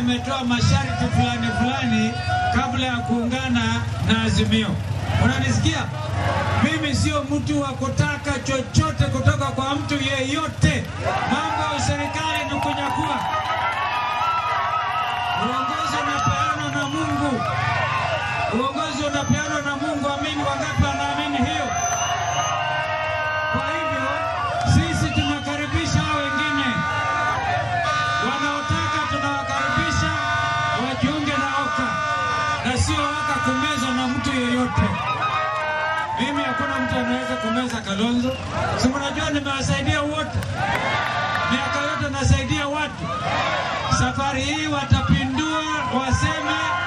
ametoa masharti fulani fulani kabla ya kuungana na Azimio. Unanisikia? Mimi sio mtu wa kutaka chochote kutoka kwa mtu yeyote. Mambo ya serikali ni kunyakua. Uongozi unapeanwa na Mungu, uongozi unapeanwa na Mungu. Amini, wangapi wanaamini hiyo? Kwa hivyo sisi tunakaribisha hao wengine wanaotaka, tunawakaribisha wajiunge na OKA na sio OKA kumezwa na mtu yeyote. Mimi hakuna mtu anaweza kumeza Kalonzo. Si mnajua nimewasaidia wote, miaka yote nasaidia watu. Safari hii watapindua, waseme